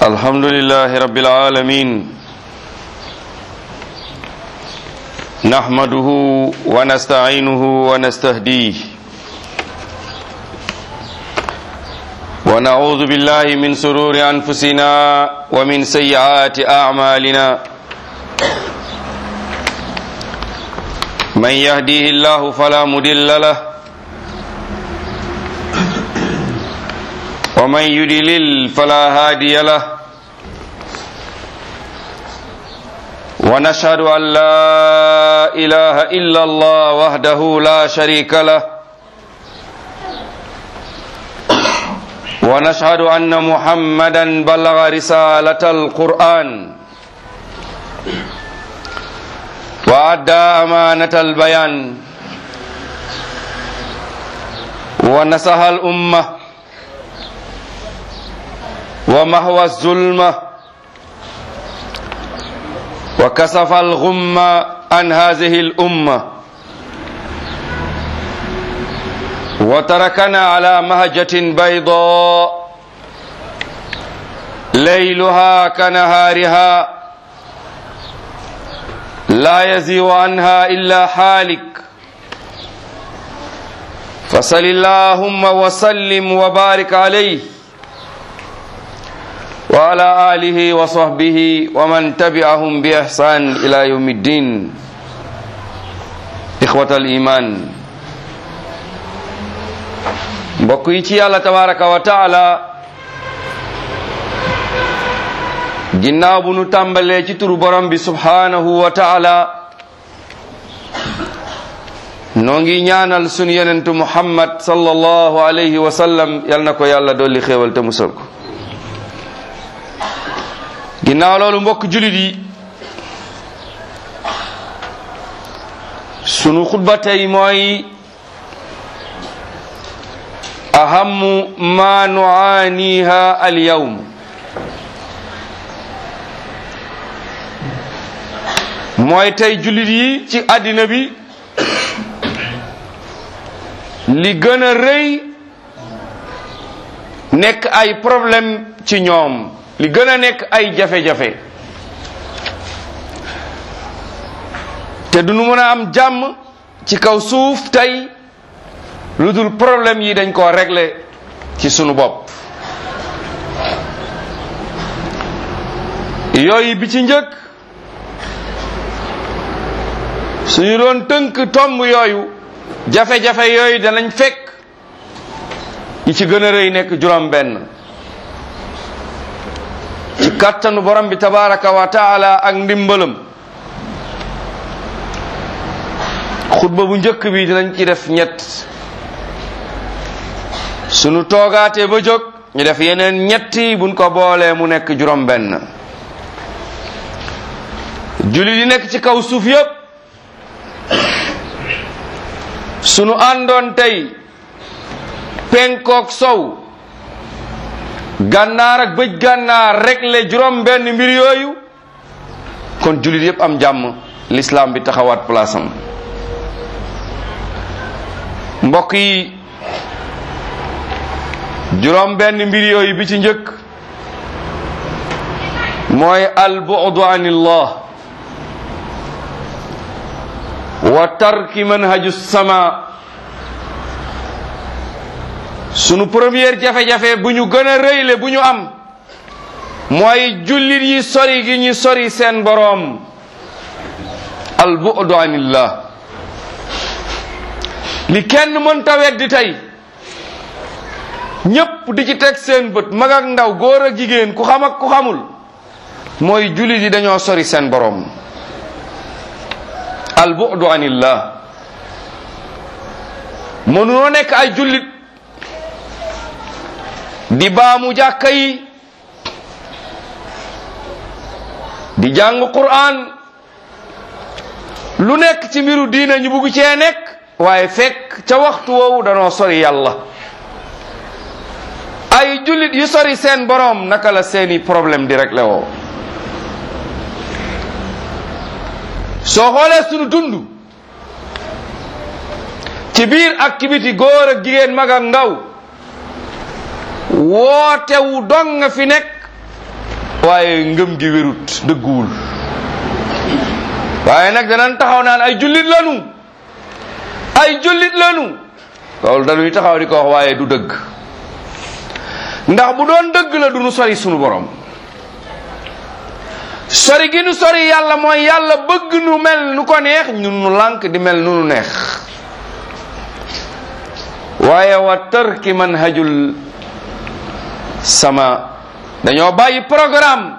الحمد لله رب العالمين نحمده ونستعينه ونستهديه ونعوذ بالله من سرور أنفسنا ومن سيئات أعمالنا من يهديه الله فلا مضل له ومن يدلل فلا هادي له ونشهد أن لا إله إلا الله وحده لا شريك له ونشهد أن محمدا بلغ رسالة القرآن وأدى أمانة البيان ونصح الأمة ومهوى الظلمة وكسف الغم عن هذه الأمة وتركنا على مهجة بيضاء ليلها كنهارها لا يزيغ عنها إلا حالك فصل اللهم وسلم وبارك عليه وعلى آله وصحبه ومن تبعهم بإحسان إلى يوم الدين إخوة الإيمان mbokk yi ci yàlla tabaraka wa taala ginnaaw bu nu tàmbalee ci turu borom bi subhanahu wa taala noo ngi ñaanal sunu yenentu muhammad sallallahu alayhi wa sallam yal na ko yàlla dolli xéewal te musal ko ginnaaw loolu mbokk julit yi sunu xutba tey mooy ahamu ma nuaaniha alyawm mooy tey julit yi ci àddina bi li gën a rëy nekk ay problème ci ñoom li gën a nekk ay jafe-jafe te du nu mën a am jàmm ci kaw suuf tey lu dul problème yi dañ koo régler ci sunu bopp yooyu bi ci njëkk suñu doon tënk tomb yooyu jafe-jafe yooyu danañ fekk yi ci gën a rëy nekk juróom benn ci kàttanu borom bi tabaraka wa taala ak ndimbalam xutba bu njëkk bi dinañ ci def ñett sunu toogaatee ba jóg ñu def yeneen ñetti buñ ko boolee mu nekk juróom benn julli di nekk ci kaw suuf yépp sunu àndoon tey penkook sow gànnaar ak bëj gànnaar réglé juróom benn mbir yooyu kon jullit yépp am jàmm l'islam bi taxawaat place am mbokk yi juróom benn mbir yooyu bi ci njëkk mooy al bu'du anillah wa tarki manhaju sama sunu première jafe-jafe bu ñu gën a rëyle bu ñu am mooy jullit yi sori gi ñu sori seen boroom al bu'du anillah li kenn mënta weddi tey ñépp di ci teg seen bët mag ak ndaw góor ak jigéen ku xam ak ku xamul mooy jullit yi dañoo sori seen boroom al bu'du anillah mënunoo nekk ay jullit di baamu jàkka yi di jàng Qur'an lu nekk ci mbiru diina ñu bugg cee nekk waaye fekk ca waxtu woowu danoo sori yàlla ay jullit yu sori seen boroom naka la seeni problème di rek la woo soo xoolee sunu dund ci biir ak ci biti góor ak jigéen mag ak ndaw wootewu dong nga fi nekk waaye ngëm gi wérut dëgguwul waaye nag danañ taxaw naan ay jullit lanu ay jullit lanu loolu dañuy taxaw di ko wax waaye du dëgg ndax bu doon dëgg la du nu sori sunu borom sori gi nu sori yàlla mooy yàlla bëgg nu mel nu ko neex ñun nu lànk di mel nu nu neex waaye wa tarki manhajul sama dañoo bàyyi programme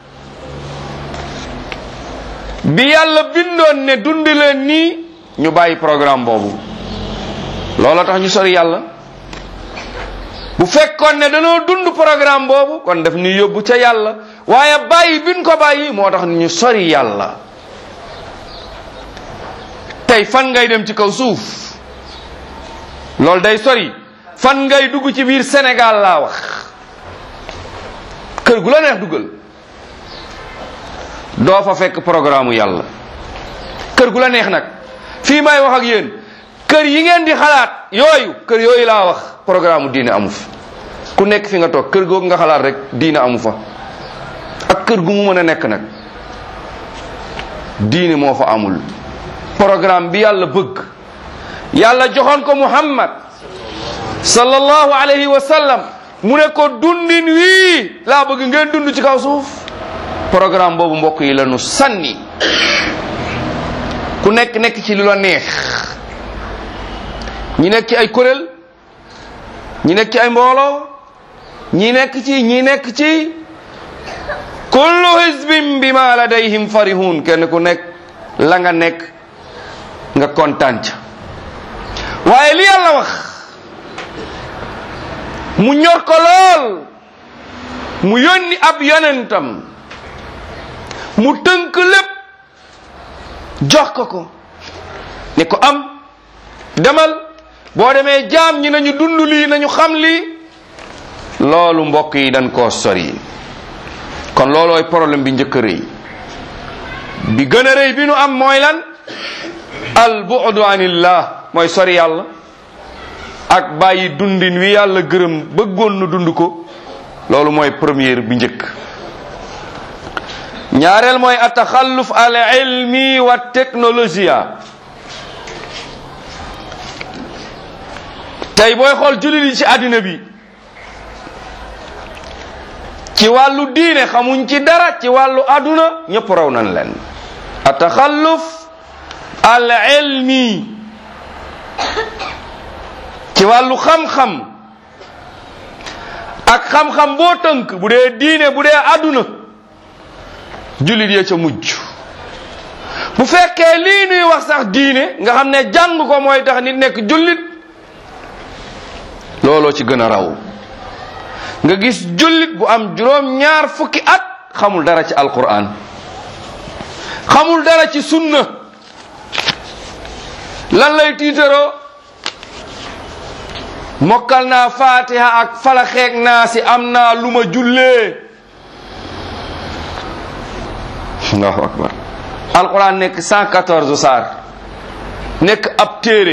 bi yàlla bindoon ne dund leen nii ñu bàyyi programme boobu loolu tax ñu sori yàlla bu fekkoon ne dañoo dund programme boobu kon daf ñu yóbbu ca yàlla waaye bàyyi biñ ko bàyyi moo tax ñu sori yàlla tey fan ngay dem ci kaw suuf loolu day sori fan ngay dugg ci biir Sénégal laa wax kër gu la neex duggal doo fa fekk programme yàlla kër gu la neex nag fii may wax ak yéen kër yi ngeen di xalaat yooyu kër yooyu laa wax programme diine amu fi ku nekk fi nga toog kër googu nga xalaat rek diine amu fa ak kër gu mu mën a nekk nag diine moo fa amul programme bi yàlla bëgg yàlla joxoon ko muhammad sallallahu alayhi wa sallam mu ne ko dundin wii laa bëgg ngeen dund ci kaw suuf programme boobu mbokk yi la nu sànni ku nekk nekk ci lu la neex ñi nekk ci ay kuréel ñi nekk ci ay mbooloo ñi nekk ci ñi nekk ci kullu hizbin bima ladayhim farihun kenn ku nekk la nga nekk nga kontaan ca waaye li yàlla wax mu ñor ko lool mu yónni ab yonentam mu tënk lépp jox ko ko ne ko am demal boo demee jaam ñi nañu dund lii nañu xam lii loolu mbokk yi dañ koo sori kon loolooy problème bi njëkk a rëy bi gën a rëy bi nu am mooy lan al bu'du anillah mooy sori yàlla ak bàyyi dundin wi yàlla gërëm bëggoon nu dund ko loolu mooy première bi njëkk ñaareel mooy ataxalluf al ilmi wa technologia tey booy xool jullit yi ci àddina bi ci wàllu diine xamuñ ci dara ci wàllu àdduna ñëpp raw nañ leen ataxalluf al ilmi ci wàllu xam-xam ak xam-xam boo tënk bu dee diine bu dee àdduna jullit ya ca mujj bu fekkee lii nuy wax sax diine nga xam ne jàng ko mooy tax nit nekk jullit looloo ci gën a raw nga gis jullit bu am juróom ñaar fukki at xamul dara ci alquran xamul dara ci sunna lan lay tiitaroo mokkal naa fatiha ak falaxeeg naa si am naa lu ma jullee allahu akbar alquran nekk 114 saar nekk ab téere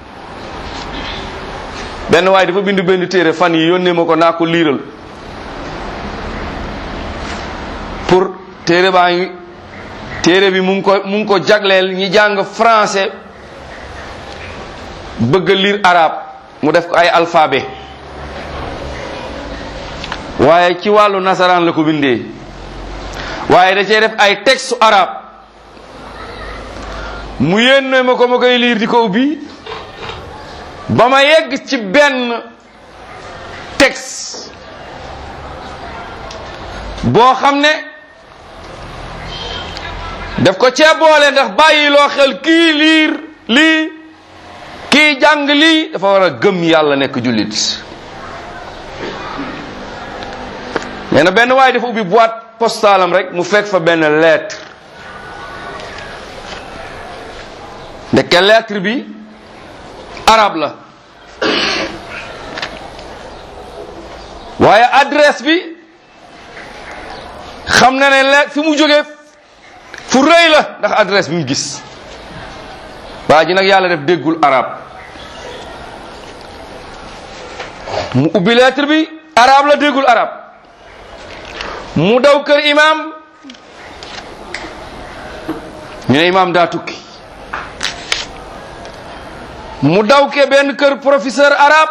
benn waaye dafa bind benn téere fan yi yónnee ma ko naa ko liiral pour téere baa ngi téere bi mu ngi ko mu ngi ko jagleel ñi jàng français bëgg a lire arabe mu def ko ay alphabet waaye ci wàllu nasaraan la ko bindee waaye da cee def ay texte arabe mu yénne ma ko ma koy liir di ko ubbi ba ma yegg ci benn texte boo xam ne daf ko cee boole ndax bàyyi loo xel kii liir lii kii jàng lii dafa war a gëm yàlla nekk jullit nee na benn waaye dafa ubbi boîte postalam rek mu fekk fa benn lettre ndeke lettre bi arab la waaye adresse bi xam na ne le fi mu jógee fu rëy la ndax adresse bi mu gis waa ji nag yàlla def déggul arab mu ubbi lettre bi arab la déggul arab mu daw kër imam ñu ne imam daa tukki mu daw ke benn kër professeur arabe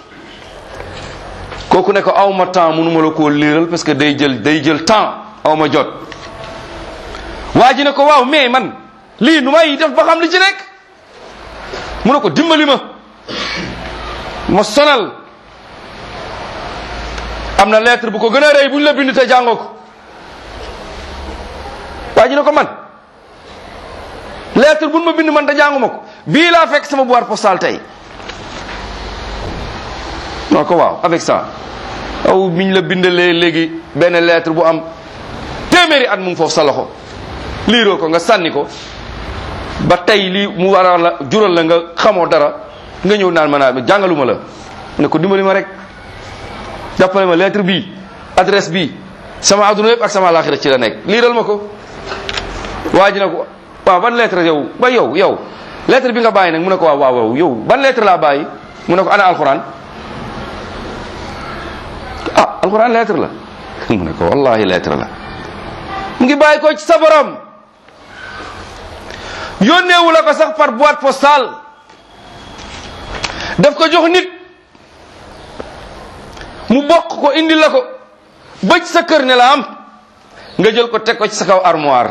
kooku ne ko aw ma temps mënuma la koo liiral parce que day jël day jël temps aw ma jot waa ji ne ko waaw mais man lii nu may def ba xam li ci nekk mu ne ko dimbali ma ma sonal am na lettre bu ko gën a rëy bu ñu la bind te jàngoo ko waa ji ne ko man lettre bu ñu ma bind man te jànguma ko bii laa fekk sama boîte postale tey non ko waaw avec ça aw miñ la bindalee léegi benn lettre bu am téeméeri at mu ngi foofu sa loxo liiroo ko nga sànni ko ba tey lii mu war a la jural la nga xamoo dara nga ñëw naan ma naa jàngaluma la ne ko dimbali ma rek jàppale ma lettre bii adresse bii sama adduna yëpp ak sama alaxira ci la nekk liiral ma ko waa ji ne ko waaw ban lettre yow ba yow yow lettre bi nga bàyyi nag mu ne ko waaw waaw yow ban lettre laa bàyyi mu ne ko ana alquran ah alquran lettre la mu ne ko wallahi lettre la mu ngi bàyyi ko ci sa borom yónneewu la ko sax par boîte postale daf ko jox nit mu bokk ko indi la ko bëj sa kër ne la am nga jël ko teg ko ci sa kaw armoire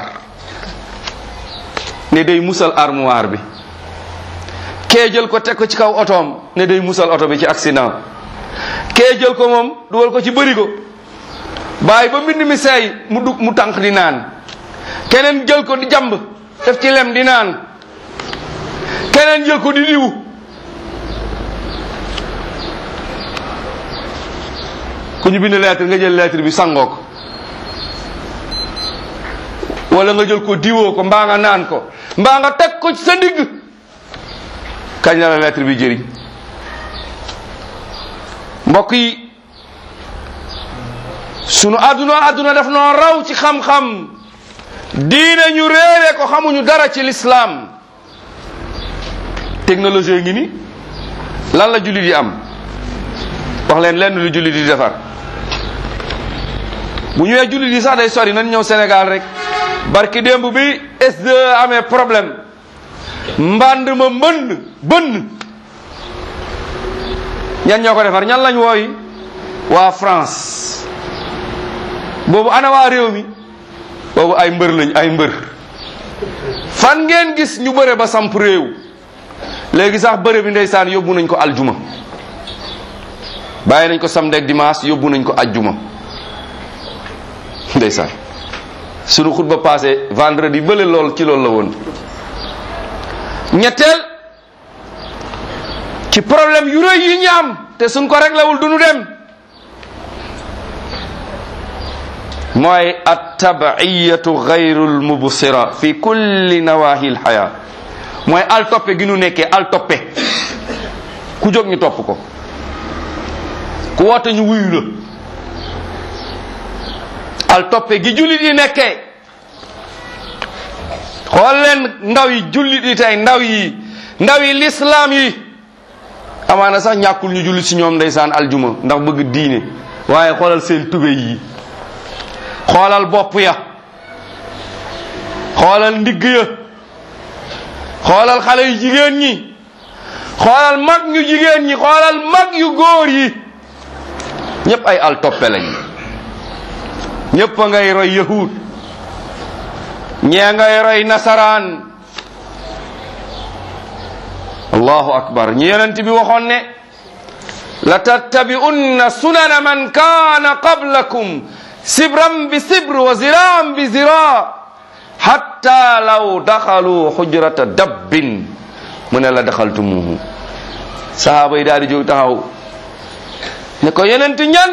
ne day musal armoire bi kee jël ko teg ko ci kaw otoom ne day musal oto bi ci accident kee jël ko moom dugal ko ci bërigo bàyyi ba mbind mi seey mu dug mu tànk di naan keneen jël ko di jàmb def ci lem di naan keneen jël ko di diwu ku ñu bind lettre nga jël lettre bi sangoo ko wala nga jël ko diwoo ko mbaa nga naan ko mbaa nga teg ko ci sa digg kañ la la lettre bi jëriñ mbokk yi sunu àdduna àdduna daf noo raw ci xam-xam diine ñu réere ko xamuñu dara ci lislaam technologie ngi ni lan la jullit yi am wax leen lenn lu jullit yi defar bu ñëwee jullit yi sax day sori nañ ñëw Sénégal rek barki démb bi SDE amee problème mband ma mbënn bënn ñan ñoo ko defar ñan lañ wooyi waa France boobu ana waa réew mi boobu ay mbër lañ ay mbër fan ngeen gis ñu bëre ba samp réew léegi sax bëre bi ndeysaan yóbbu nañ ko aljuma bàyyi nañ ko samedi ak dimanche yóbbu nañ ko ajjuma ndeysaan sunu xutba passé vendredi bële lool ci loolu la woon ñetteel ci problème yu rëy yi ñu am te suñ ko réglewul du nu dem mooy attabiyatu gayrul mubsira fi kulli nawahi lxaya mooy al toppe gi nu nekkee al toppe ku jóg ñu topp ko ku woote ñu wuyu la al toppe gi jullit yi nekkee xool leen ndaw yi jullit yi tey ndaw yi ndaw yi lislaam yi amaana sax ñàkkul ñu jullit si ñoom ndeysaan aljuma ndax bëgg diine waaye xoolal seen tube yi xoolal bopp ya xoolal ndigg ya xoolal xale yu jigéen ñi xoolal mag ñu jigéen ñi xoolal mag yu góor yi ñépp ay al toppe lañ ñépp a ngay roy yahud ñee ngay roy nasaraan allahu akbar ñi yonent bi waxoon ne la tattabi'unna sunana man kaana qablakum sibran bi sibr wa ziraan bi zira hatta law daxalu xujrata dabbin mu ne la daxaltumuhu sahaaba yi daal di jóg taxaw ne ko yonent ñan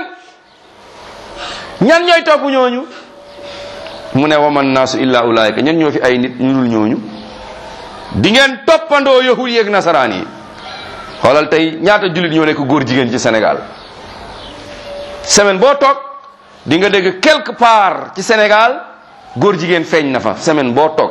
ñan ñooy topp ñooñu mu ne waman naasu illa ulaayika ñan ñoo fi ay nit ñu dul ñooñu di ngeen toppandoo yahud yeeg nasaraan yi xoolal tey ñaata jullit ñoo nekk góor jigéen ci Sénégal semaine boo toog di nga dégg quelque part ci Sénégal góor jigéen feeñ na fa semaine boo toog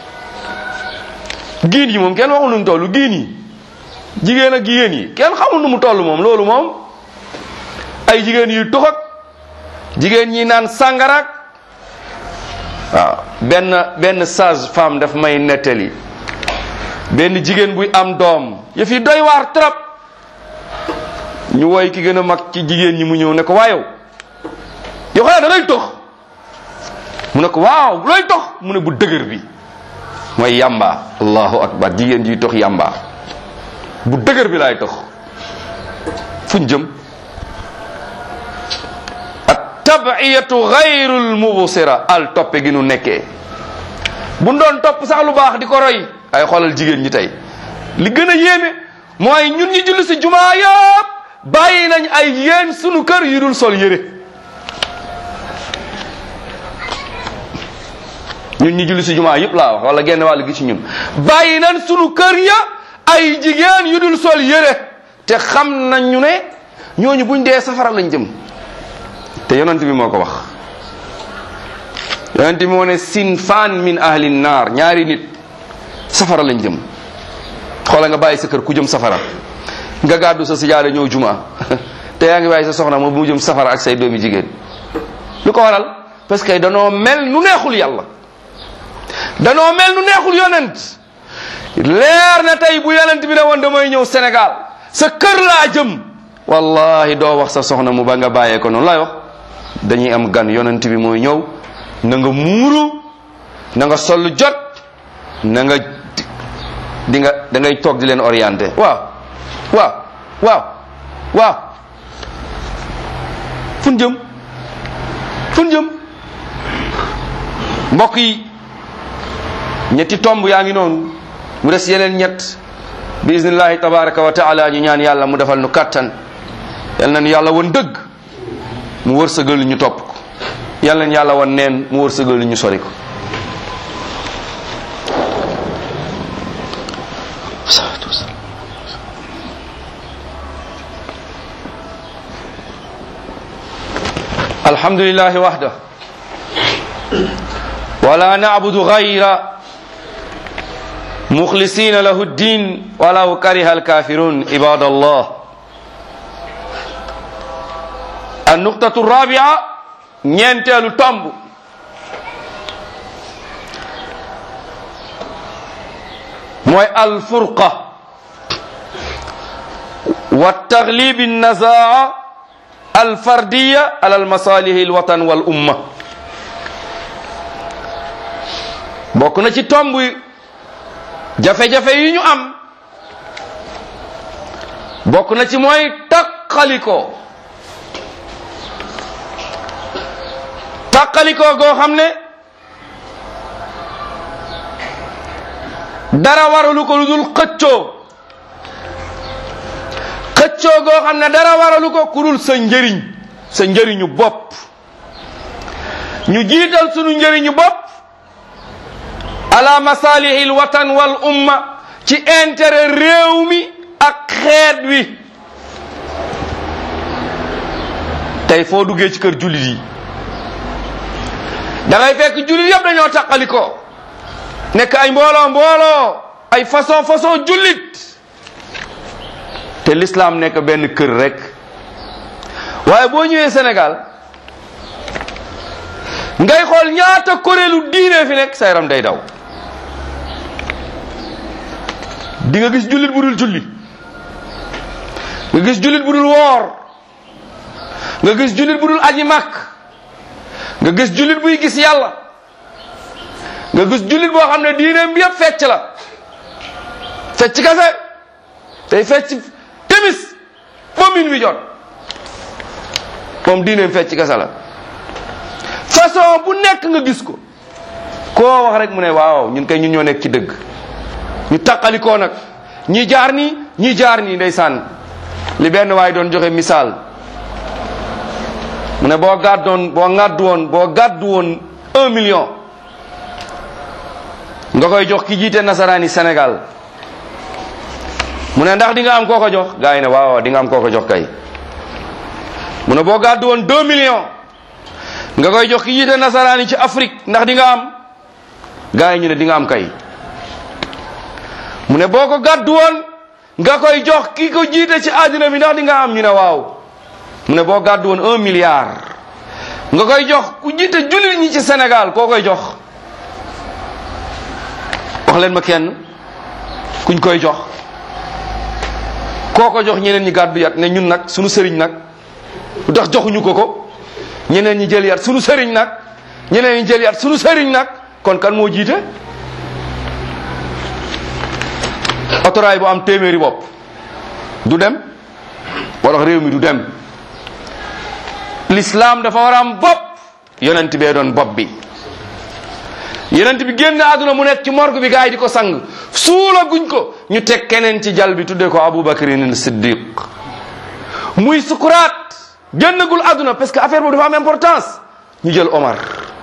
giin yi moom kenn waxul nu mu toll giin yi jigéen ak jigéen yi kenn xamul nu mu toll moom loolu moom ay jigéen yu tux ak jigéen ñi naan sàngarak waaw benn benn sage femme daf may nettali benn jigéen buy am doom yëf yi doy waar trop ñu woy ki gën a mag ci jigéen ñi mu ñëw ne ko waayow yow xanaa da ngay tox mu ne ko waaw looy tox mu ne bu dëgër bi mooy yamba allahu akbar jigéen ji tox yamba bu dëgër bi laay tox fuñ jëm at tabiyatu gayrul mubsira al toppe gi nu nekkee bu doon topp sax lu baax di ko roy ay xoolal jigéen ñi tey li gën a yéeme mooy ñun ñi julli si jumaa yëpp bàyyi nañ ay yéen sunu kër yu dul sol yére ñun ñi julli si jumaa yëpp laa wax wala genn wàll gi ci ñun bàyyi nañ sunu kër ya ay jigéen yu dul sol yére te xam nañ ñu ne ñooñu buñ dee safara lañ jëm te yonent bi moo ko wax yonent bi moo ne sinfaan min ahli naar ñaari nit safara lañ jëm xoola nga bàyyi sa kër ku jëm safara nga gàddu sa sijaada ñëw juma te yaa ngi bàyyi sa soxna moom mu jëm safara ak say doomi jigéen lu ko waral parce que danoo mel nu neexul yàlla danoo mel nu neexul yonent leer na tey bu yonent bi ne woon damay ñëw Sénégal sa kër laa jëm wallahi doo wax sa soxna mu ba nga bàyyee ko noonu lay wax dañuy am gan yonent bi mooy ñëw na nga muuru na nga sol jot na nga di nga da ngay toog di leen orienté waaw waaw waaw waaw fun jëm fun jëm mbokk yi ñetti tomb yaa ngi noonu mu des yeneen ñett bi iznillahi tabaraka wa taala ñu ñaan yàlla mu defal nu kattan yal nañu yàlla won dëgg mu wërsëgal ñu topp ko yal nañu yàlla won neen mu wërsëgal ñu sori ko الحمد لله وحده ولا نعبد غيره مخلصين له الدين ولو كره الكافرون عباد الله النقطة الرابعة نينتل تامب موي الفرقة والتغليب النزاع الفردية على المصالح الوطن والأمة بوكنا ci tomb jafe-jafe yi ñu am bokk na ci mooy taqaliko taqaliko goo xam ne dara waralu ko lu dul xëccoo xëccoo goo xam ne dara waralu ko ku dul sa njëriñ sa njëriñu bopp ñu jiital sunu njëriñu bopp ala masalihi alwatan wal umma ci intérêt réew mi ak xeet wi tey foo duggee ci kër jullit yi da ngay fekk jullit yëpp dañoo taqalikoo nekk ay mbooloo mbooloo ay façon façon jullit te l'islam nekk benn kër rek waaye boo ñëwee Sénégal ngay xool ñaata kuréelu diine fi nekk sa yaram day daw di nga gis jullit bu dul julli nga gis jullit bu dul woor nga gis jullit bu dul aji màkk nga gis jullit buy gis yàlla nga gis jullit boo xam ne diineem bi yëpp fecc la fecc kase tey fecc timis ba min wi jot moom diineem fecc kase la façon bu nekk nga gis ko koo wax rek mu ne waaw ñun kay ñun ñoo nekk ci dëgg ñu taqalikoo nag ñi jaar nii ñi jaar nii ndeysaan li benn waay doon joxe misaal mu ne boo gàddoon boo ngàddu woon boo gàddu woon un million nga koy jox ki jiite nasaraani Sénégal mu ne ndax di nga am koo ko jox gars yi ne waaw di nga am koo ko jox kay mu ne boo gàddu woon deux millions nga koy jox ki jiite nasaraani ci Afrique ndax di nga am gars yi ñu ne di nga am kay mu ne boo ko gàddu woon nga koy jox ki ko jiite ci àddina bi ndax di nga am ñu ne waaw mu ne boo gàddu woon un milliard nga koy jox ku jiite jullit ñi ci Sénégal koo koy jox wax leen ma kenn kuñ koy jox koo ko jox ñeneen ñi gàddu yat ne ñun nag sunu sëriñ nag lu tax joxuñu ko ko ñeneen ñi jël yat sunu sëriñ nag ñeneen ñi jël yat sunu sëriñ nag kon kan moo jiite otoraay bu am téeméeri bopp du dem moo tax réew mi du dem l'islam dafa war a am bopp yonent bee doon bopp bi yonent bi génn àdduna mu nekk ci morgue bi gars yi di ko sang suula guñ ko ñu teg keneen ci jal bi tuddee ko Abubakrin Siddiq muy sukuraat génnagul àdduna parce que affaire boobu dafa am importance ñu jël Omar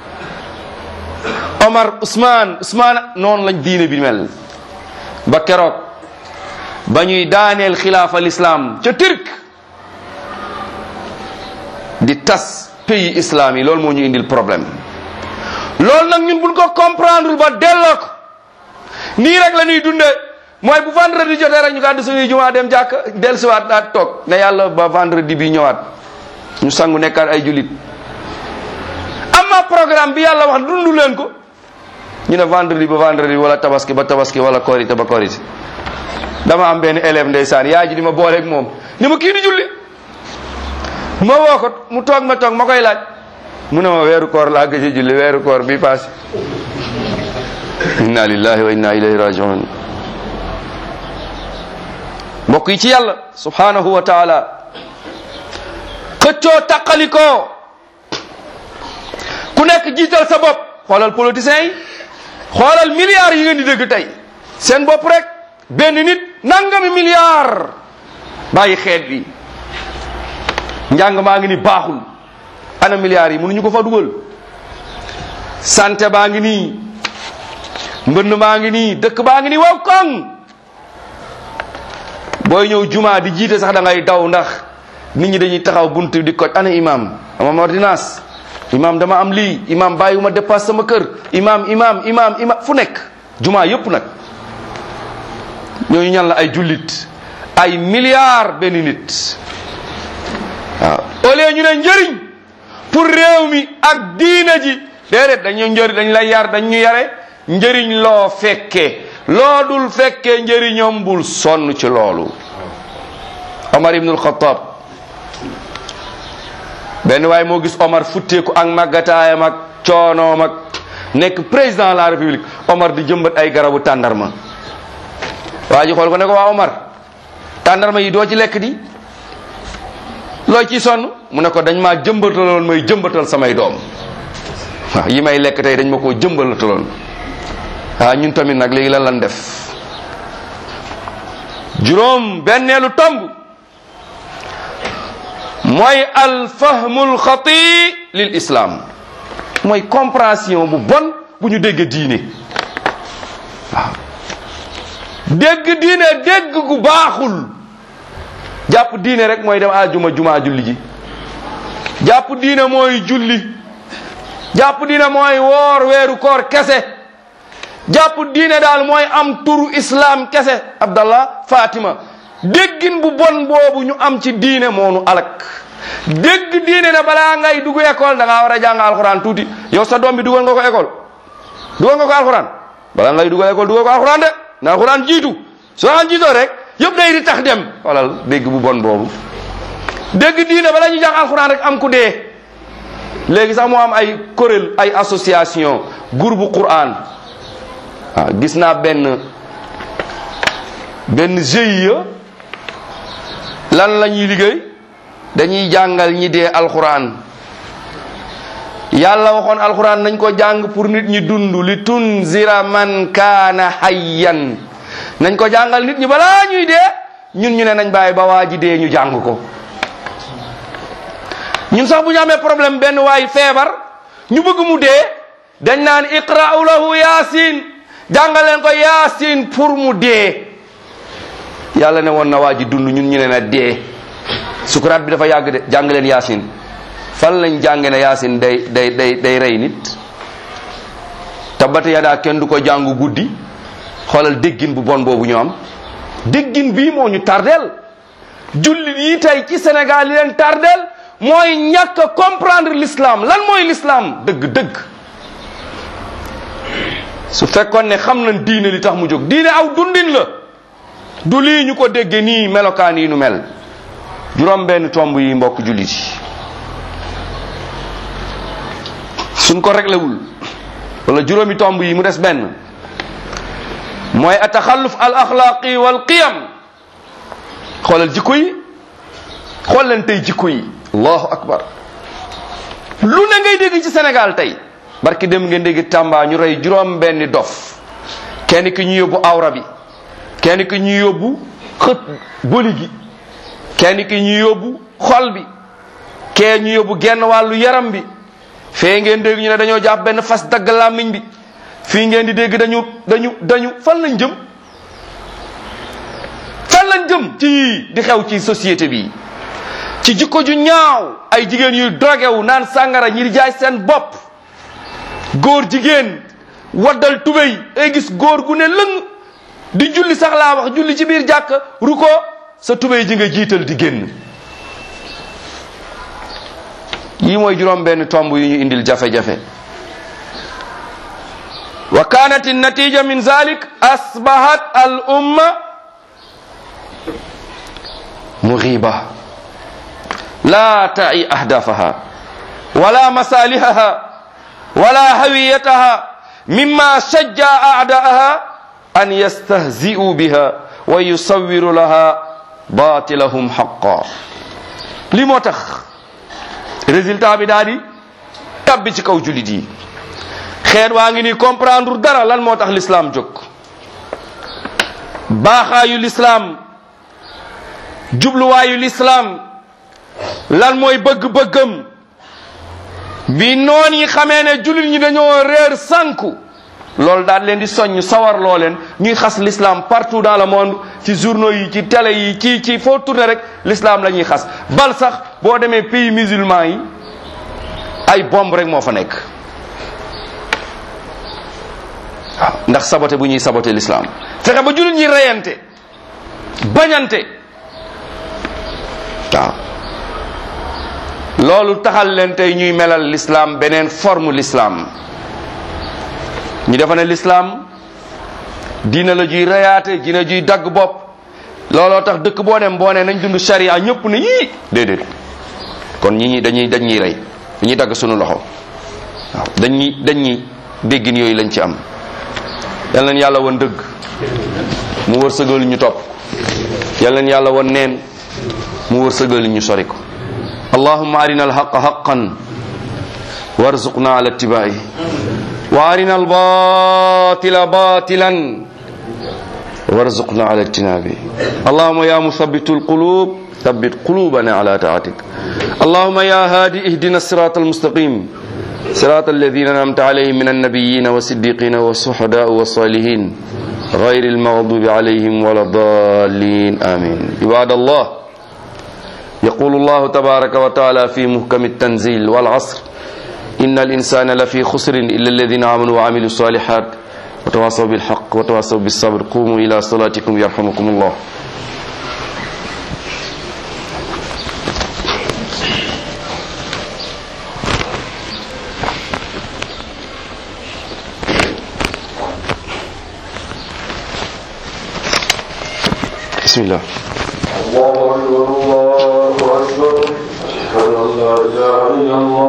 Omar Ousmane Ousmane noonu lañ diine bi mel ba keroog ba ñuy daaneel xilaafa l'islam ca Turc di tas pays islam yi loolu moo ñu indil problème loolu nag ñun buñ ko comprendre ba delloo ko nii rek la ñuy dundee mooy bu vendredi jotee rek ñu gàddu suñuy jumaa dem jàkk dellusiwaat daat toog ne yàlla ba vendredi bi ñëwaat ñu sangu nekkaat ay julit amma programme bi yàlla wax dundu leen ko ñu ne vendredi ba vendredi wala tabaski ba tabaski wala korité ba korité dama am benn élève ndeysaan yaay ji di ma booleeg moom ni ma kii di julli ma woo ko mu toog ma toog ma koy laaj mu ne ma weeru koor laa gëj a julli weeru koor bi passé inna lillahi wa inna ilayhi rajiun mbokk yi ci yàlla subhanahu wa taala xëccoo taqalikoo ku nekk jiital sa bopp xoolal politiciens yi xoolal milliards yi ngeen di dégg tey seen bopp rek benn nit nangami milliards bàyyi xeet bi njàng maa ngi ni baaxul ana milliards yi mënuñu ko fa dugal santé baa ngi nii mbënd maa ngi nii dëkk baa ngi nii wow koŋ booy ñëw juma di jiite sax da ngay daw ndax nit ñi dañuy taxaw bunt di koj ana imam ama ordonnance imam dama am lii imam bàyyiwuma dépasse sama kër imam imam imam imam fu nekk juma yépp nag ñooñu ñan la ay jullit ay milliards benn nit waaw au lieu ñu ne njëriñ pour réew mi ak diina ji déedéet dañu njëriñ dañ lay yar dañ ñu yare njëriñ loo fekkee loo dul fekkee njëriñam bul sonn ci loolu Omar ibnul Xattaab benn waaye moo gis Omar futteeku ak màggataayam ak coonoom ak nekk président de la république Omar di jëmbat ay garabu tàndarma waa ji xool ko ne ko waa Omar tàndarma yi doo ci lekk di loo ci sonn mu ne ko dañ maa jëmbataloon may jëmbatal samay doom waaw yi may lekk tey dañ ma koo jëmbalataloon waaw ñun tamit nag léegi lan lan def juróom benneelu tomb mooy alfahmul xati lil islam mooy compréhension bu bon bu ñu dégg diine waaw dégg diine dégg gu baaxul jàpp diine rek mooy dem ajuma juma julli ji jàpp diine mooy julli jàpp diine mooy woor weeru koor kese jàpp diine daal mooy am turu islam kese abdallah fatima déggin bu bon boobu ñu am ci diine moonu alak dégg diine ne balaa ngay dugg école da ngaa war a jàng alxuraan tuuti yow sa doom bi dugal nga ko école dugal nga ko alxuraan balaa ngay dugal école dugal ko alxuraan de na alxuraan jiitu soo alxuraan jiitoo rek yëpp day di tax dem xoolal dégg bu bon boobu dégg diine bala ñu jàng alxuraan rek am ku dee léegi sax moo am ay kuréel ay association groupe Qur'an waaw gis naa benn benn GIE lan la ñuy liggéey dañuy jàngal ñi dee alxuraan yàlla waxoon alxuraan nañ ko jàng pour nit ñi dund li tunzira man kaana hayyan nañ ko jàngal nit ñi balaa ñuy dee ñun ñu ne nañ bàyyi ba waa ji dee ñu jàng ko ñun sax bu ñu amee problème benn waay feebar ñu bëgg mu dee dañ naan iqra'u lahu yaasin jàngal leen ko yaasin pour mu dee yàlla ne woon na waa ji dund ñun ñu ne na dee sukuraat bi dafa yàgg de jàng leen yaasin fan lañ jànge ne yaasin day day day day rey nit tabbata yadaa kenn du ko jàngu guddi xoolal déggin bu bon boobu ñu am déggin bii moo ñu tardeel jullit yi tey ci Sénégal yi leen tardeel mooy ñàkk a comprendre l'islam lan mooy l'islam dëgg-dëgg su fekkoon ne xam nañ diine li tax mu jóg diine aw dundin la du lii ñu ko dégge nii melokaan yi nu mel juróom benn tomb yi mbokk jullit yi suñ ko réglewul wala juróomi tomb yi mu des benn mooy ataxalluf al axlaaqi wal qiyam xoolal jikko yi xool leen tey jikko yi allahu akbar lu ne ngay dégg ci Sénégal tey barki dem ngeen dégg Tamba ñu rey juróom benni dof kenn ki ñu yóbbu awra bi kenn ki ñu yóbbu xët boli gi kenn ki ñu yóbbu xol bi kee ñu yóbbu genn wàllu yaram bi fee ngeen dégg ñu ne dañoo jàpp benn fas dagg làmmiñ bi fii ngeen di dégg dañu dañu dañu fan lañ jëm fan lañ jëm ci di xew ci société bi ci jikko ju ñaaw ay jigéen yuy drogué wu naan sàngara ñi di jaay seen bopp góor jigéen waddal tubéy ay gis góor gu ne lëng di julli sax laa wax julli ci biir jàkk ruko sa tubéy ji nga jiital di génn yii mooy juróom benn tomb yu ñu indil jafe-jafe wa kanat natija min zalik asbahat al umma mughiba la ta'i ahdafaha wala masalihaha wala hawiyataha mimma shajja a'da'aha an yastahzi'u biha wa yusawwiru laha batilahum haqqan li moo tax résultat bi daal di tabbi ci kaw julit yi xeet waa ngi ni comprendre dara lan moo tax l'islam jóg baaxaayu l'islam jubluwaayu l'islam lan mooy bëgg-bëggam bi noon yi xamee ne jullit ñi dañoo réer sànku loolu daal leen di soññ sawar loo leen ñuy xas l'islam partout dans le monde ci journaux yi ci télé yi ci ci foo tourné rek l'islam la ñuy xas bal sax boo demee pays musulman yi ay bomb rek moo fa nekk waaw ndax saboté bu ñuy saboté l'islam fexe ba jullit ñi reyante bañante waaw loolu taxal leen tey ñuy melal l'islam beneen forme l'islam ñu defa ne l'islam diina la juy reyaate diina juy dagg bopp looloo tax dëkk boo dem boo ne nañ dund sharia ñëpp ne yii déedéet kon ñi ñi dañuy dañ ñuy rey dañuy dagg sunu loxo waaw dañuy dañ ñuy déggin yooyu lañ ci am yal leen yàlla won dëgg mu wërsëgal ñu topp yal leen yàlla won neen mu wërsëgal ñu sori ko allahumma arina alhaqa haqqan warzuqna ala ittiba'i wa arina albatila batilan warzuqna ala ijtinabi allahumma ya musabbitu alqulub ثبت قلوبنا على طاعتك اللهم يا هادي اهدنا الصراط المستقيم صراط الذين انعمت عليهم من النبيين والصديقين والشهداء والصالحين غير المغضوب عليهم ولا الضالين امين عباد الله يقول الله تبارك وتعالى في محكم التنزيل والعصر ان الانسان لفي خسر الا الذين امنوا وعملوا الصالحات وتواصوا بالحق وتواصوا بالصبر قوموا الى صلاتكم يرحمكم الله بسم الله الله أكبر الله أكبر أشهد أن لا إله إلا الله